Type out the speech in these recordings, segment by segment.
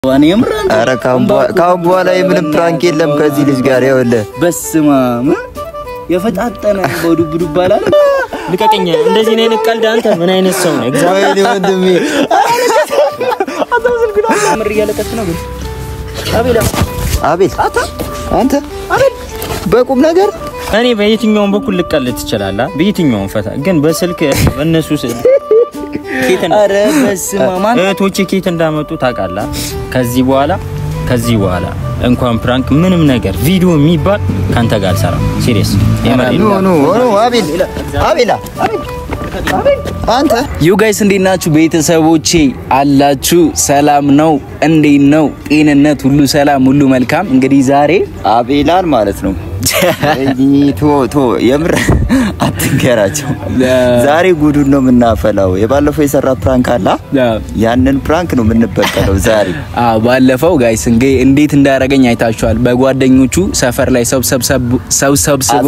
እኔ የምር አንተ ኧረ ካሁን በኋላ- ካሁን በኋላ የምንም ፕራንክ የለም ከዚህ ልጅ ጋር ይኸውልህ በስመ አብ የፈጣጠነ በዱብ ዱብ አላለ ልቀቀኝ። እንደዚህ ነው አይነት ቀልድ አንተ ምን አይነት ሰው ነው? እግዚአብሔር ወይኔ ወንድሜ ምር እያለቀስ ነው ግን አቤላ አቤል አንተ አቤል በቁም ነገር እኔ በየትኛውም በኩል ልቀልድ ትችላለህ፣ በየትኛውም ፈታ ግን በስልክ በእነሱ ስል ኬት እንዳ- ኧረ በስመ አብ ማን እህቶቼ ኬት እንዳመጡ ታውቃለህ። ከዚህ በኋላ ከዚህ በኋላ እንኳን ፕራንክ ምንም ነገር ቪዲዮ የሚባል ካንተ ጋር አልሰራም። ሲሪየስ የምሬን ኖ ኖ ኖ አቤል አቤላ አንተ ዩ ጋይስ እንዴት ናችሁ? ቤተሰቦቼ አላችሁ? ሰላም ነው? እንዴት ነው? ጤንነት ሁሉ ሰላም፣ ሁሉ መልካም። እንግዲህ ዛሬ አቤላን ማለት ነው ቶ ቶ የምር አትንገራቸው። ዛሬ ጉዱን ነው የምናፈላው። የባለፈው የሰራ ፕራንክ አላ ያንን ፕራንክ ነው የምንበቀለው ዛሬ። አዎ ባለፈው ጋይስ እንግዲህ እንዴት እንዳደረገኝ አይታችኋል። በጓደኞቹ ሰፈር ላይ ሰው ሰብሰብ- ሰው ሰብስቦ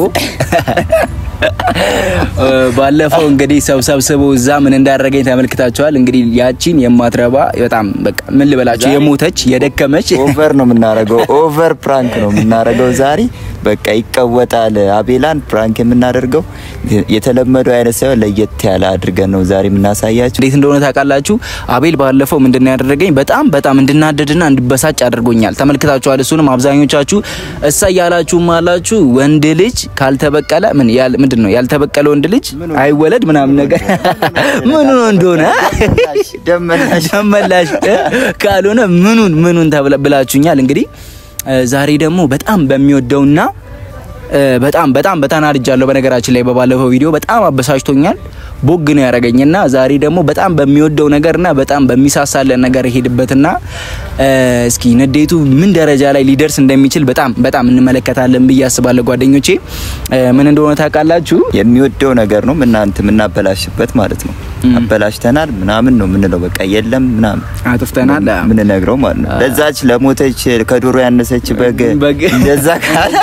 እ፣ ባለፈው እንግዲህ ሰው ሰብስቦ እዛ ምን እንዳደረገኝ ተመልክታችኋል። እንግዲህ ያቺን የማትረባ በጣም በቃ ምን ልበላችሁ የሞተች የደከመች ኦቨር ነው የምናረገው። ኦቨር ፕራንክ ነው የምናረገው ዛሬ። በቃ ይቀወጣል። አቤላን ፕራንክ የምናደርገው የተለመደው አይነት ሳይሆን ለየት ያለ አድርገን ነው ዛሬ የምናሳያችሁ። እንዴት እንደሆነ ታውቃላችሁ። አቤል ባለፈው ምንድን ነው ያደረገኝ? በጣም በጣም እንድናደድና እንድበሳጭ አድርጎኛል። ተመልክታችኋል። እሱንም አብዛኞቻችሁ እሳ እያላችሁም አላችሁ። ወንድ ልጅ ካልተበቀለ ምን ያል ምንድን ነው ያልተበቀለ ወንድ ልጅ አይወለድ ምናምን ነገር ምኑ ነው እንደሆነ ደመናሽ ደመላሽ ካልሆነ ምኑን ምኑን ተብለ ብላችሁኛል። እንግዲህ እ፣ ዛሬ ደግሞ በጣም በሚወደውና እ፣ በጣም በጣም በተናድጃለሁ። በነገራችን ላይ በባለፈው ቪዲዮ በጣም አበሳጭቶኛል። ቦግ ነው ያደረገኝና ዛሬ ደግሞ በጣም በሚወደው ነገርና በጣም በሚሳሳለን ነገር ሄድበትና እ፣ እስኪ ንዴቱ ምን ደረጃ ላይ ሊደርስ እንደሚችል በጣም በጣም እንመለከታለን ብዬ አስባለሁ። ጓደኞቼ እ፣ ምን እንደሆነ ታውቃላችሁ? የሚወደው ነገር ነው ምናንት የምናበላሽበት ማለት ነው። አበላሽተናል ምናምን ነው የምንለው። በቃ የለም ምናምን አጥፍተናል። ምንነግረው ማለት ነው። ለዛች ለሞተች ከዶሮ ያነሰች በግ በግ እንደዛ ካለ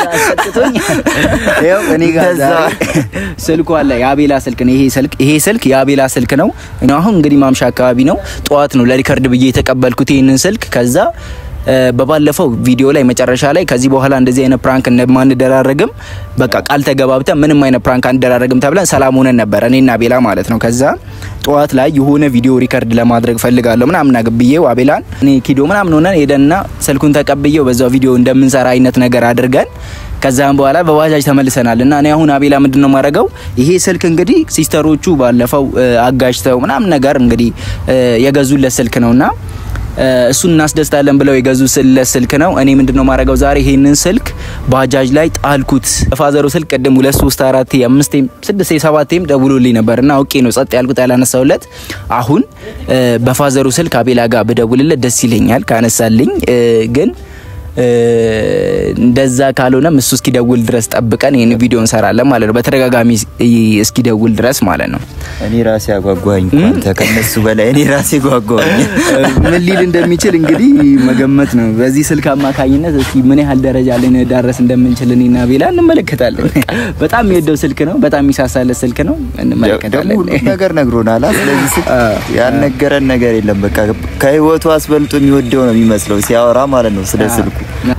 ይኸው እኔ ጋር እንደዛ ዛሬ ስልኩ አለ። የአቤላ ስልክ ነው ይሄ ስልክ ይሄ ስልክ የአቤላ ስልክ ነው። እኔ አሁን እንግዲህ ማምሻ አካባቢ ነው ጠዋት ነው ለሪከርድ ብዬ የተቀበልኩት ይህንን ስልክ ከዛ እ፣ በባለፈው ቪዲዮ ላይ መጨረሻ ላይ ከዚህ በኋላ እንደዚህ አይነት ፕራንክ እንደማንደራረግም በቃ ቃል ተገባብተን ምንም አይነት ፕራንክ አንደራረግም ተብለን ሰላም ሆነን ነበር እኔና አቤላ ማለት ነው። ከዛ ጠዋት ላይ የሆነ ቪዲዮ ሪከርድ ለማድረግ ፈልጋለሁ ምናምን አግብዬው አቤላን እኔ ኪዶ ምናምን ሆነን ሄደንና ስልኩን ተቀብዬው በዛው ቪዲዮ እንደምንሰራ አይነት ነገር አድርገን ከዛም በኋላ በባጃጅ ተመልሰናል እና እኔ አሁን አቤላ ምንድን ነው የማደርገው ይሄ ስልክ እንግዲህ ሲስተሮቹ ባለፈው እ፣ አጋጅተው ምናምን ነገር እንግዲህ እ፣ የገዙለት ስልክ ነውና እ፣ እሱን እናስደስታለን ብለው የገዙለት ስልክ ነው። እኔ ምንድን ነው የማደርገው ዛሬ ይሄንን ስልክ ባጃጅ ላይ ጣልኩት። በፋዘሩ ስልክ ቅድም ሁለት ሶስት አራት አምስቴም ስድስት ሰባቴም ደውሎልኝ ነበር እና አውቄ ነው ጸጥ ያልኩት ያላነሳውለት። አሁን እ፣ በፋዘሩ ስልክ አቤላ ጋር ብደውልለት ደስ ይለኛል ካነሳልኝ እ፣ ግን እ፣ እንደዛ ካልሆነም እሱ እስኪደውል ድረስ ጠብቀን ይህን ቪዲዮ እንሰራለን ማለት ነው። በተደጋጋሚ እስኪደውል ድረስ ማለት ነው። እኔ ራሴ አጓጓኝ አንተ ከነሱ በላይ እኔ ራሴ ጓጓኝ። ምን ሊል እንደሚችል እንግዲህ መገመት ነው። በዚህ ስልክ አማካኝነት እስኪ ምን ያህል ደረጃ ልንዳረስ እንደምንችል እኔና ቤላ እንመለከታለን። በጣም የሚወደው ስልክ ነው። በጣም የሚሳሳለት ስልክ ነው። ደግሞ እንመለከታለን። ሁሉም ነገር ነግሮናል። አ ስለዚህ ስልክ ያልነገረን ነገር የለም። በቃ ከህይወቱ አስበልጦ የሚወደው ነው የሚመስለው ሲያወራ ማለት ነው ስለ ስልኩ።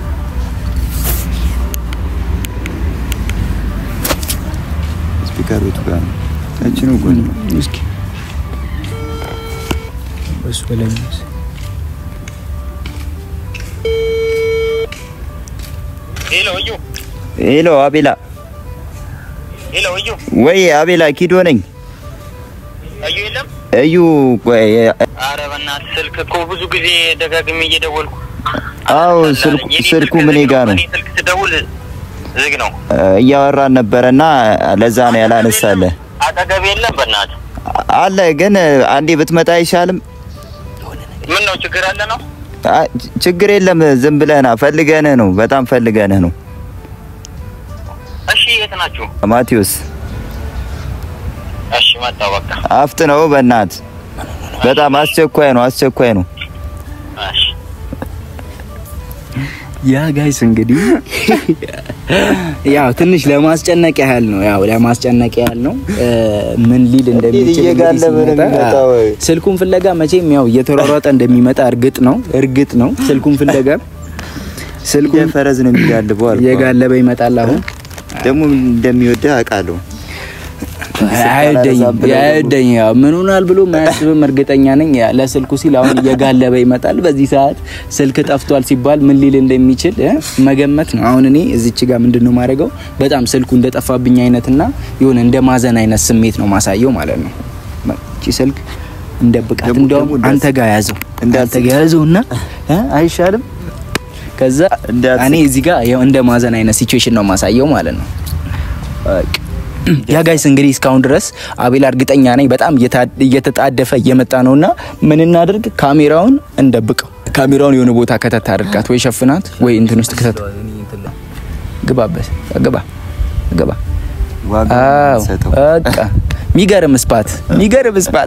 ስፒከሩ የቱ ጋር ነው? እችኑ ጎን ነው። እስኪ እሱ በላይ ሄሎ እዩ ሄሎ አቤላ፣ ሄሎ እዩ ወይ አቤላ፣ ኪዶ ነኝ። እዩ የለም። እዩ ቆይ፣ አረ በእናትህ ስልክ እኮ ብዙ ጊዜ ደጋግሜ እየደወልኩ አዎ ስልኩ የኔ ስልኩ ስልክ ምን ዝግ ጋር ነው? እኔ ስልክ ስደውል ዝግ ነው። እያወራን ነበረና ለዛ ነው ያላነሳለህ። አጠገብ የለም። በእናትህ አለ ግን አንዴ ብትመጣ አይሻልም? ምን ነው ችግር አለ ነው? አ- ችግር የለም። ዝም ብለህና ፈልገንህ ነው። በጣም ፈልገንህ ነው። እሺ የት ናችሁ? ማቴዎስ እሺ መጣሁ በቃ። አፍጥ ነው በእናት በጣም አስቸኳይ ነው። አስቸኳይ ነው። እሺ ያ ጋይስ እንግዲህ ያው ትንሽ ለማስጨነቅ ያህል ነው። ያው ለማስጨነቅ ያህል ነው። እ፣ ምን ሊል እንደሚችል እየጋለበ ነው እንግዲህ ሲመጣ፣ የሚመጣው። ስልኩን ፍለጋ መቼም ያው እየተሯሯጠ እንደሚመጣ እርግጥ ነው እርግጥ ነው። ስልኩን ፍለጋ ስልኩን ፈረዝ ነው የሚጋልበው አልኩህ። እየጋለበ ይመጣል አሁን ደግሞ እንደሚወደህ አውቃለሁ። አይወደኝ አይወደኝ ያው ምን ሆናል ብሎ ማያስብም እርግጠኛ ነኝ። ያ ለስልኩ ሲል አሁን እየጋለበ ይመጣል። በዚህ ሰዓት ስልክ ጠፍቷል ሲባል ምን ሊል እንደሚችል እ መገመት ነው። አሁን እኔ እዚች ጋር ምንድነው ማድረገው በጣም ስልኩ እንደጠፋብኝ አይነትና የሆነ እንደ ማዘን አይነት ስሜት ነው ማሳየው ማለት ነው። እቺ ስልክ እንደብቃት ደግሞ- እንደውም ደግሞ እንዳት- አንተ ጋር ያዘው እንዳት- አንተ ጋር ያዘውና እ አይሻልም? ከዛ እንዳት- እኔ እዚህ ጋር ያው እንደ ማዘን አይነት ሲቹዌሽን ነው ማሳየው ማለት ነው። በቃ ያ ጋይስ እንግዲህ እስካሁን ድረስ አቤላ እርግጠኛ ነኝ በጣም እየታ- እየተጣደፈ እየመጣ ነውና ምን እናድርግ? ካሜራውን እንደብቀው። ካሜራውን የሆነ ቦታ ከተት አድርጋት ወይ ሸፍናት ወይ እንትን ውስጥ ከተት። ግባበት፣ ግባ፣ ግባ። ዋጋ አዎ ሰጠው በቃ ሚገርም ስፓት፣ ሚገርም ስፓት።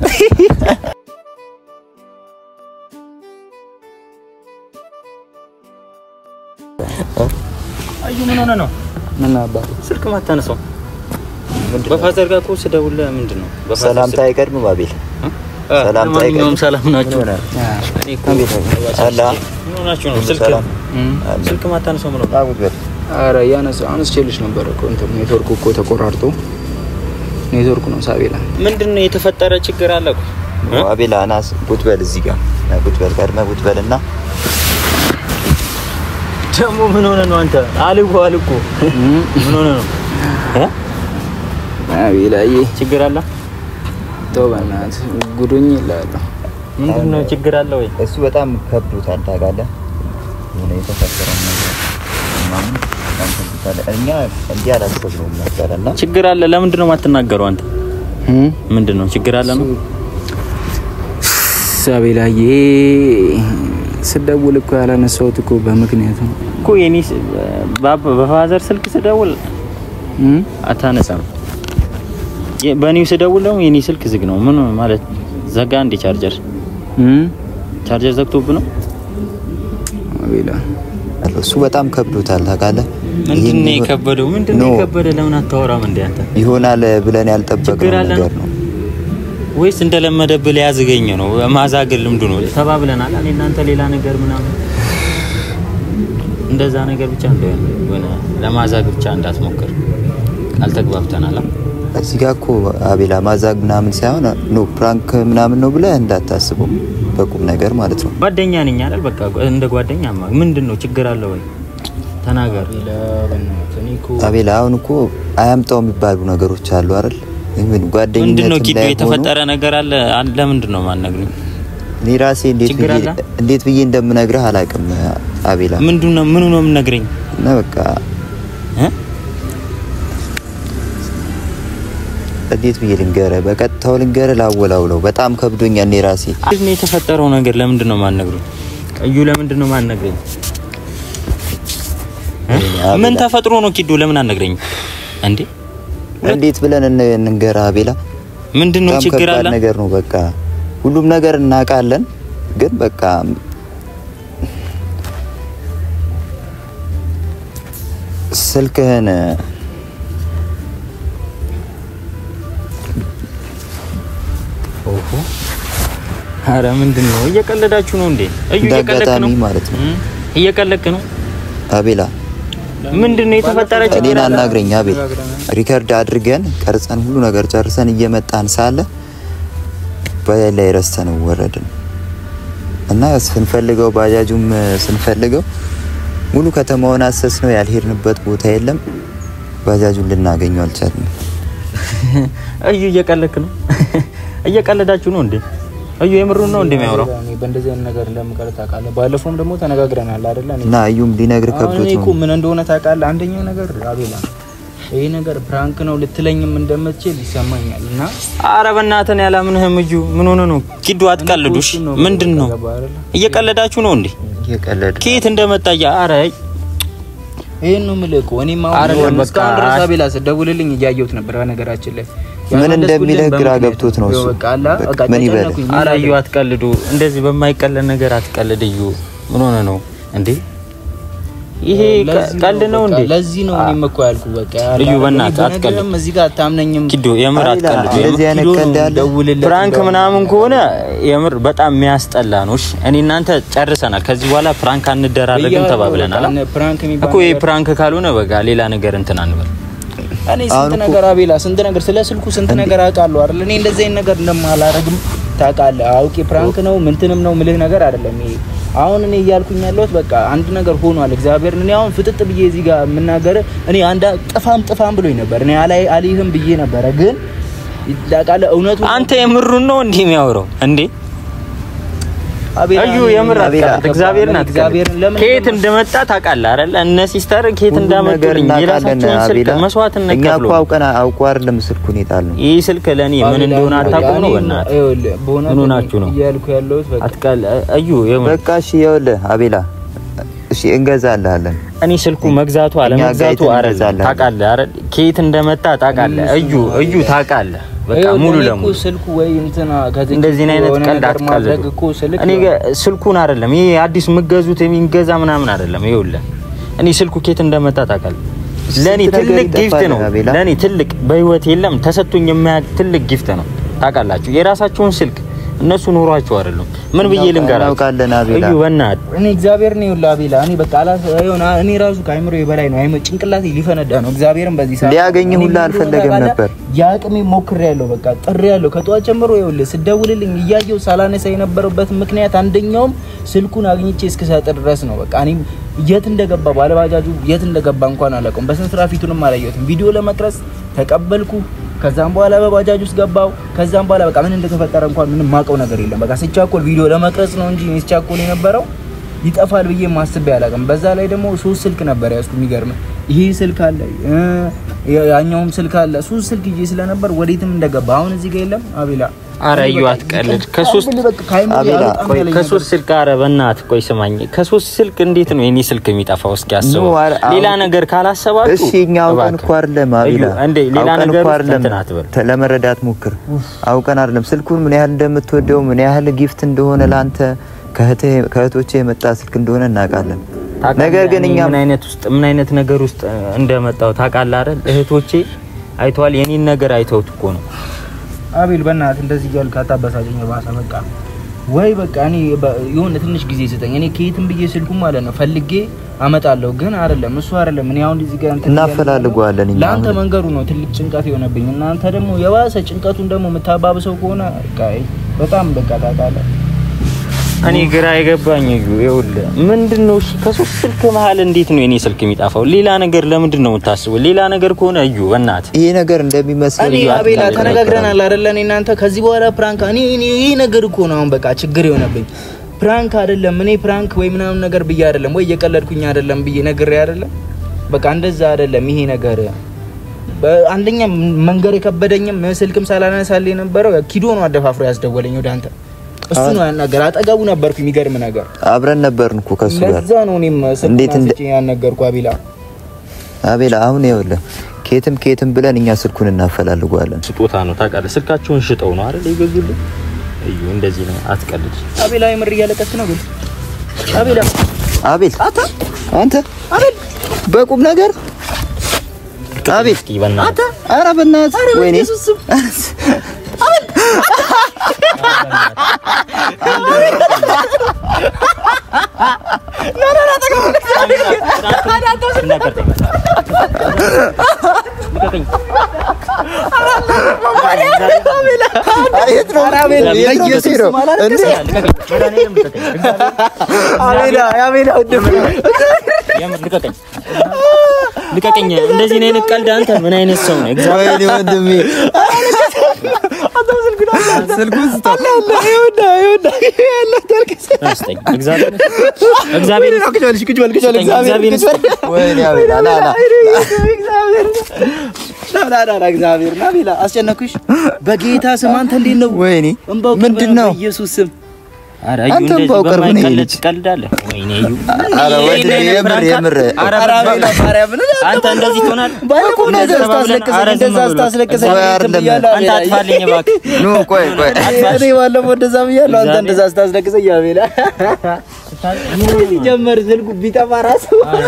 አዩ ምን ሆነ ነው ምን አባቱ ስልክ ማታነሳው? በፋዘር ጋር እኮ ስደውልልህ ምንድን ነው በፋዘር ሰላምታ ስልክ- አይቀድም ባቤል እ? ሰላምታ ለማንኛውም አይቀድም። ሰላም ናችሁ? ምን ሆነ? እኔ እኮ አላ ምን ሆናችሁ ነው? ስልክ ሰላም ስልክ ማታነሳው ምን ሆነ? አጉት በል አረ ያነሳ አነስቼልሽ ነበር እኮ እንትን ኔትወርኩ እኮ ተቆራርጦ ኔትወርኩ ነው ሳቤላ ምንድን ነው የተፈጠረ ችግር አለ እኮ? እ? አቤላ ናስ ጉት በል እዚህ ጋር ና ጉት በል ቀድመህ ጉት በል እና ደግሞ ምን ሆነ ነው አንተ? አልኩ አልኩ ምን ሆነ ነው? እ? አቤላዬ ችግር አለ? ተው በእናትህ ጉዱኝ እላለሁ። ምንድን ነው ችግር አለ ወይ? እሱ በጣም ከብዶታል ታውቃለህ የሆነ የተፈጠረው ነገር ምናምን በጣም ከብዶታል እኛ እንዲህ አላሰብነውም ነበረ እና ችግር አለ። ለምንድን ነው የማትናገረው አንተ? ምንድን ነው ችግር አለ ነው? አቤላዬ ስደውል እኮ ያላነሳሁት እኮ በምክንያት ነው። እኮ የኔ ስ- በ- በፋዘር ስልክ ስደውል እም? አታነሳም። የ- በእኔው ስደውል ደግሞ የኔ ስልክ ዝግ ነው። ምን ማለት ዘጋ እንዴ? ቻርጀር እም? ቻርጀር ዘግቶብ ነው? አቤላ እሱ በጣም ከብዶታል ታውቃለህ ምንድን ይህን ነው የከበደው? ምንድን ነው ኖ። የከበደ? ለምን አታወራም እንዴ አንተ? ይሆናል ብለን ችግር ያልጠበቅነው አለ ነገር ነው? ነው ወይስ እንደለመደብህ ሊያዝገኝ ነው? ማዛገል ልምዱ ነው። ተባብለናል። እኔ እናንተ ሌላ ነገር ምናምን እንደዛ ነገር ብቻ እንደሆነ የሆነ ለማዛግ ብቻ እንዳትሞክር አልተግባብተናል። አ? እዚህ ጋር እኮ አቤላ ማዛግ ምናምን ሳይሆን ኖ ፕራንክ ምናምን ነው ብለህ እንዳታስበው በቁም ነገር ማለት ነው ጓደኛ ነኝ አይደል? በቃ እንደ ጓደኛ ማ ምንድን ነው ችግር አለ ወይ? ተናገር። አቤላ በእናትህ እኔ እኮ አቤላ አሁን እኮ አያምጣው የሚባሉ ነገሮች አሉ አይደል ምን ጓደኝነት ምንድን ነው ኪዶ የተፈጠረ ነገር አለ አለ ለምንድን ነው ማነግሩኝ? እኔ ራሴ እንዴት ችግር ብዬ አለ? እንዴት ብዬ እንደምነግርህ አላውቅም አቤላ ምንድን ነው ምኑ ነው የምነግረኝ? እና በቃ እ? እንዴት ብዬ ልንገርህ በቀጥታው ልንገርህ ላወላውለው በጣም ከብዶኛል እኔ ራሴ ምንድን ነው የተፈጠረው ነገር ለምንድን ነው ማነግሩኝ? እዩ ለምንድን ነው ማነግረኝ? እ? አቤላ። ምን ተፈጥሮ ነው ኪዶ ለምን አነግረኝ እንዴ? እንዴት ብለን እን- እንንገርህ አቤላ ምንድን ነው በጣም ችግር ከባድ አለ? ነገር ነው በቃ ሁሉም ነገር እናውቃለን ግን በቃ ስልክህን ኦሆ አረ ምንድን ነው እየቀለዳችሁ ነው እንዴ? እዩ እንደ እየቀለድክ አጋጣሚ ነው ማለት ነው እ? እየቀለድክ ነው። አቤላ ምንድን ነው የተፈጠረ ችግር እኔን አለ? አናግረኝ አቤል ሪከርድ አድርገን ቀርጸን ሁሉ ነገር ጨርሰን እየመጣን ሳለ ባጃጅ ላይ ረስተነው ወረድን እና ስንፈልገው ባጃጁም ስንፈልገው ሙሉ ከተማውን አሰስ ነው ያልሄድንበት ቦታ የለም ባጃጁን ልናገኘው አልቻልንም እዩ እየቀለድክ ነው። እየቀለዳችሁ ነው እንዴ? እዩ የምሩን ነው እንደሚያወራው እኔ በእንደዚህ አይነት ነገር እንደምቀር ታውቃለህ። ባለፈውም ደግሞ ተነጋግረናል አይደለ? እኔ እና እዩም ሊነግር አሁን ከብዶት እኔ እኮ ነው ምን እንደሆነ ታውቃለህ? አንደኛው ነገር አቤላ ይሄ ነገር ፕራንክ ነው ልትለኝም እንደምትችል ይሰማኛል እና አረ በእናትህ ነው ያላምንህም። እዩ ምን ሆነ ነው? ኪዱ አትቀልዱሽ። እሱን ነው ምንድን ነው ገባህ አይደለ? እየቀለዳችሁ ነው እንዴ? እየቀለድ ከየት እንደመጣ ያ አረ ይሄን ነው የምልህ እኮ እኔም አይደለም፣ አሁን በቃ እስካሁን ድረስ አስ- አቤላ ስደውልልኝ እያየሁት ነበር። በነገራችን ላይ ምን ያመለስኩልህ እንደሚልህ ግራ በምክንያት ገብቶት ነው ነው። እሱ። በቃ አላ በቃ በቃ ምን ይበል? ተጨነኩኝ። አረ ምን እዩ ላድርግ? አትቀልዱ። እንደዚህ በማይቀለድ ነገር አትቀልድ እዩ። ምን ሆነ ነው እንዴ? ይሄ ቀልድ ነው እንዴ? ለዚህ ነው እኔም እኮ ያልኩህ። በቃ እዩ በእናትህ አትቀልድ። ብነግርህም እዚህ ጋር አታምነኝም። ኪዶ የምር አትቀልድ። እንደዚህ አይነት ኪዶ ቀልድ ያለ ደውልለት ፕራንክ እንደውም። ምናምን ከሆነ የምር በጣም የሚያስጠላ ነው። እሺ እኔ እናንተ ጨርሰናል። ከዚህ በኋላ ፕራንክ አንደራረግም ብያለሁ፣ ተባብለናል። በቃ ፕራንክ የሚባል እኮ ይሄ ነገር- ፕራንክ ካልሆነ በቃ ሌላ ነገር እንትን አንበል። እኔ አሁን ስንት እኮ- ነገር አቤላ፣ ስንት ነገር ስለ ስልኩ ስንት ነገር አውቃለሁ አይደል? እኔ እንደዚህ አይነት ነገር እንደማላረግም ታውቃለህ። አውቄ ፕራንክ ነው ምንትንም ነው ምልህ ነገር አይደለም ይሄ። አሁን እኔ እያልኩኝ ያለሁት በቃ አንድ ነገር ሆኗል። እግዚአብሔር እኔ አሁን ፍጥጥ ብዬ እዚህ ጋር የምናገር እኔ አንድ ጥፋም ጥፋም ብሎኝ ነበር። እኔ አላይ አልይህም ብዬ ነበረ፣ ግን ታውቃለህ እውነቱ አንተ የምሩን ነው እንዲህ የሚያወራው እንዴ? አቤላ፣ እዩ እኔ የምር አቤላ፣ አትቀልድ። እግዚአብሔርን አትቀልድ። እግዚአብሔርን ለምን ከየት እንደመጣ ታውቃለህ አይደል? እነ ሲስተር ከየት ሁሉም ነገር እንዳመጡልኝ እናውቃለን የራሳቸውን ስልክ አቤላ። መስዋዕትነት እኛ ከፍሎ እኮ አውቀን አውቆ አይደለም ስልኩን የጣልነው። ይህ ስልክ ለእኔ ምን አቤላ፣ እንደሆነ አታውቁም ነው? እኔ በእናትህ ይኸውልህ፣ በእውነት ምን ሆናችሁ ነው? እያልኩ ያለሁት በቃ አትቀል እዩ የምር በቃ እሺ፣ ይኸውልህ አቤላ፣ እሺ እንገዛልሃለን። እኔ ስልኩ መግዛቱ አለመግዛቱ ጋይተን አይደለም እንገዛለን። ታውቃለህ አይደል? ከየት እንደመጣ ታውቃለህ። እዩ እዩ ታውቃለህ። በቃ ይኸውልህ፣ ሙሉ እኔ እኮ ለሙሉ ስልኩ ወይ እንትና ከዚህ እንደዚህ አይነት የሆነ ቀልድ ነገር ማድረግ አትቀልዱ። እኮ ስልክ እኔ ጋ- ስልኩን አይደለም ይሄ አዲስ የምገዙት የሚገዛ ምናምን አይደለም። ይኸውልህ እኔ ስልኩ ከየት እንደመጣ ታውቃለህ። ለኔ ስንት ነገር ትልቅ ጊፍት ይጠፋል ነው። አቤላ። ለኔ ትልቅ በህይወት የለም ተሰጥቶኝ የማያውቅ ትልቅ ጊፍት ነው። ታውቃላችሁ የራሳቸውን ስልክ እነሱ ኖሯቸው አይደለም። ምን ብዬ ልንገራችሁ? እናውቃለን አቤላ። እዩ በእናትህ እኔ እግዚአብሔር ነው ይኸውልህ አቤላ፣ እኔ በቃ አላ የሆነ እኔ ራሱ ከአይምሮ በላይ ነው። አይምሮ ጭንቅላቴ ሊፈነዳ ነው። እግዚአብሔርን በዚህ ሰዓት ሊያገኝህ እኔ ሁላ ምን አልፈለገም እንደሆነ ነበር። ታውቃለህ? የአቅሜ ሞክሬያለሁ። በቃ ጥሬያለሁ። ከጠዋት ጀምሮ ይኸውልህ ስደውልልኝ እያየሁ ሳላነሳ የነበረበት ምክንያት አንደኛውም ስልኩን አግኝቼ እስክሰጥ ድረስ ነው። በቃ እኔም የት እንደገባ ባለባጃጁ የት እንደገባ እንኳን አላውቀውም። በስንት ስራ ፊቱንም አላየሁትም። ቪዲዮ ለመቅረጽ ተቀበልኩ። ከዛም በኋላ በባጃጅ ውስጥ ገባው። ከዛም በኋላ በቃ ምን እንደተፈጠረ እንኳን ምንም ማውቀው ነገር የለም። በቃ ስቻኮል ቪዲዮ ለመቅረጽ ነው እንጂ እኔ ስቻኮል የነበረው ይጠፋል ብዬ ማስቤ አላውቅም። በዛ ላይ ደግሞ ሶስት ስልክ ነበር ያዝኩ። የሚገርም ይሄ ስልክ አለ እ ያኛውም ስልክ አለ። ሶስት ስልክ ይዤ ስለነበር ወዴትም እንደገባ አሁን እዚህ ጋር የለም። አቤላ አረ እዩ አትቀልድ። ከሶስት በቃ ከአይምሮ አቤላ፣ ያልወጣም ቆይ ያለኝ ከሶስት ስልክ አረ በእናትህ ቆይ ስማኝ። ከሶስት ስልክ እንዴት ነው የኔ ስልክ የሚጠፋው? እስኪ አስበው። ኖ፣ አረ- ሌላ አሁን- ነገር ካላሰባችሁ እሺ እኛ አውቀን እኮ አይደለም አቤላ፣ እዩ፣ እንዴ ሌላ አውቀን ነገር እኮ ውስጥ አይደለም እንትን አትበል። ተ- ለመረዳት ሞክር። አውቀን አይደለም ስልኩን ምን ያህል እንደምትወደው ምን ያህል ጊፍት እንደሆነ ለአንተ ከእህትህ- ከእህቶቼ የመጣ ስልክ እንደሆነ እናውቃለን። ታውቃለህ፣ ነገር ግን እኔ እኛ ምን አይነት ውስጥ ምን አይነት ነገር ውስጥ እንደመጣው ታውቃለህ አይደል? እህቶቼ አይተዋል። የኔን ነገር አይተውት እኮ ነው። አቤል በእናትህ እንደዚህ እያልክ አታበሳጨኝ። ባሰ በቃ ወይ በቃ እኔ በ- የሆነ ትንሽ ጊዜ ስጠኝ። እኔ ከየትም ብዬ ስልኩ ማለት ነው ፈልጌ አመጣለሁ። ግን አይደለም እሱ አይደለም። እኔ አሁን እዚህ ጋር እንትን እናፈላልገዋለን እኛ ለአንተ አሁን። መንገዱ ነው ትልቅ ጭንቀት የሆነብኝ። እናንተ ደግሞ የባሰ ጭንቀቱን ደግሞ የምታባብሰው ከሆነ በቃ በጣም በቃ ታውቃለህ። እኔ ግራ የገባኝ እዩ ይኸውልህ፣ ምንድን ነው እሺ፣ ከሶስት ስልክ መሀል እንዴት ነው የኔ ስልክ የሚጠፋው? ሌላ ነገር ለምንድን ነው የምታስበው? ሌላ ነገር ከሆነ እዩ በእናትህ ይሄ ነገር እንደሚመስል እኔ አቤላ ተነጋግረናል አይደለ? እኔ እናንተ ከዚህ በኋላ ፕራንክ እኔ እኔ ይሄ ነገር እኮ ነው አሁን በቃ ችግር የሆነብኝ። ፕራንክ አይደለም እኔ ፕራንክ ወይ ምናምን ነገር ብዬ አይደለም ወይ እየቀለድኩኝ አይደለም ብዬ ነግሬ አይደለም። በቃ እንደዛ አይደለም ይሄ ነገር አንደኛ መንገር የከበደኝም ስልክም ሳላነሳልህ የነበረው ኪዶ ነው አደፋፍሮ ያስደወለኝ ወደ አንተ። እሱ ነው ያናገር። አጠገቡ ነበርኩ። የሚገርም ነገር አብረን ነበርን እኮ ከሱ ጋር። ለዛ ነው እኔም ስልክ እንዴት እንደ- አንስቼ ያናገርኩ አቤላ። አቤላ አሁን ይኸውልህ ኬትም ኬትም ብለን እኛ ስልኩን እናፈላልገዋለን። ስጦታ ነው ታውቃለህ። ስልካቸውን ሽጠው ነው አይደል የገዙልኝ። እዩ እንደዚህ ነው፣ አትቀልድ። አቤላ የምር እያለቀስክ ነው ግን አቤላ አቤል አንተ አቤል በቁም ነገር አቤል እስኪ በእናትህ ኧረ በእናትህ ወይኔ አየት ነው ለየሴ ነው እንዴ አቤላ አቤላ ልቀቀኝ። እንደዚህ ነው አይነት ቀልድ አንተ ምን አይነት ሰው ነው? እግዚአብሔር ወይኔ ወንድሜ ስልኩን ስጠው ይስጠኝ። እግዚአብሔር እግዚአብሔር እግዚአብሔር ወይኔ አቤላ ና ና እግዚአብሔር ና ቤላ አስጨነኩሽ። በጌታ ስም አንተ እንዴት ነው? ወይኔ እንባው ምንድን ነው በኢየሱስ ስም ኧረ እዩ አንተም እንደዚህ ባውቀር ምን በማይቀለድ ይልጅ? ትቀልዳለህ? ወይኔ እዩ ኧረ ወንድሜ የምር የምር ኧረ ኧረ አቤላ ማርያም ምን አንተ እንደዚህ ትሆናለህ? ባለፈው እንደዛ እንደዛ ተባብለን፣ ስታስለቅሰኝ ኧረ ዝም እንደዛ ብሎ። ስታስለቅሰኝ ቆይ እንትን አይደለም። ብያለሁ አንተ አቤላ። አጥፋልኝ እባክህ። ኑ ቆይ ቆይ እኔ ባለፈው እንደዛ ብያለሁ፣ አንተ እግዚአብሔር። እንደዛ ስታስለቅሰኝ አቤላ ሲጀመር ስልኩ ቢጠፋ ራሱ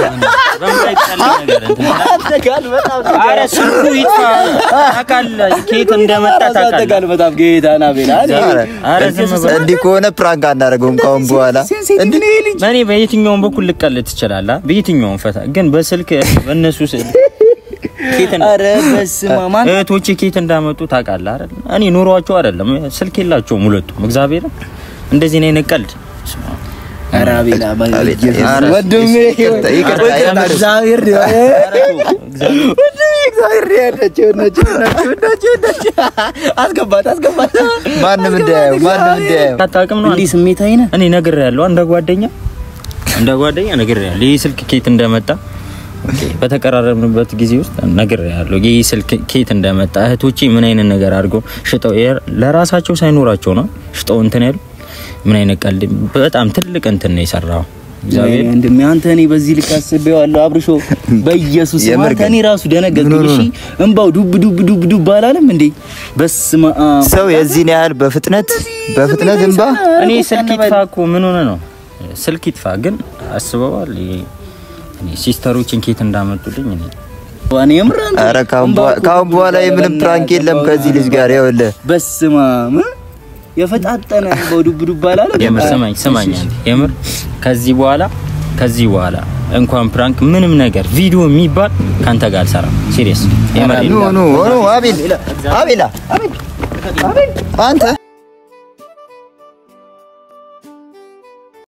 አንተ ጋር በጣም ኧረ ስልኩ ይጥፋ ታውቃለህ፣ ከየት እንደመጣ ታውቃለህ። ተጋል በጣም ጌታና ቤላ ኧረ ኧረ ዝም በል። እንዲህ ከሆነ ፕራንክ አናደርገውም ካሁን በኋላ እንዴ ልጅ እኔ በየትኛውም በኩል ልቀልድ ትችላለህ፣ በየትኛውም ፈታ ግን በስልክ በእነሱ ስልክ ኬት እንዳ- ኧረ በስመ አብ ማን እህቶቼ ኬት እንዳመጡ ታውቃለህ አይደል? እኔ ኑሯቸው አይደለም ስልክ የላቸውም ሁለቱም። እግዚአብሔር እንደዚህ ነው ቀልድ ኧረ አቤላ አቤት፣ በኢየሱስ ኧረ ወንድሜ ይቅርታ፣ ይቅርታ፣ ይቅርታ፣ የምር። እግዚአብሔር ነው። ወንድሜ እግዚአብሔር ነው ያላቸው ናቸው ናቸው ናቸው ናቸው። አስገባት አስገባት ማንም እንዳያየው ማንም እንዳያየው አታውቅም ነው እንዲህ ስሜታዊ ነህ እኔ ነግሬሃለሁ፣ እንደ ጓደኛ እንደ ጓደኛ ነግሬሃለሁ። ይህ ስልክ ኬት እንደመጣ ኦኬ፣ በተቀራረብንበት ጊዜ ውስጥ ነግሬሃለሁ። ይህ ስልክ ኬት እንደመጣ እህቶቼ ምን አይነት ነገር አድርገው ሽጠው የ- ለራሳቸው ሳይኖራቸው ነው ሽጠው እንትን ያሉ ምን አይነት ቀልድ በጣም ትልቅ እንትን ነው የሰራው። እግዚአብሔር ወንድሜ አንተ እኔ በዚህ ልክ አስቤዋለሁ አብርሾ በኢየሱስ ስም የምር አንተ ግን እኔ ራሱ ደነገጥኩኝ ምን ሆኖ እሺ እንባው ዱብ ዱብ ዱብ ዱብ አላለም እንዴ በስመ አብ ሰው የዚህን ያህል በፍጥነት በፍጥነት እንባ እኔ ስልክ ይጥፋ እኮ ምን ሆነ ነው ስልክ ይጥፋ ግን አስበዋል። ይሄ እኔ ሲስተሮችን ኬት እንዳመጡልኝ እኔ እኔ የምር አንተ ኧረ ካሁን እንባው በኋላ- እኮ ካሁን በኋላ የምንም ፕራንክ የለም ከዚህ ልጅ ጋር ይኸውልህ በስመ አብ የፈጣጠነ እንባው ዱብ ዱብ አላለም የምር ስማኝ ስማኝ አንተ የምር ከዚህ በኋላ ከዚህ በኋላ እንኳን ፕራንክ ምንም ነገር ቪዲዮ የሚባል ካንተ ጋር አልሰራም። ሲሪየስ የምር ኑ ኑ ኑ አቤል አቤላ አንተ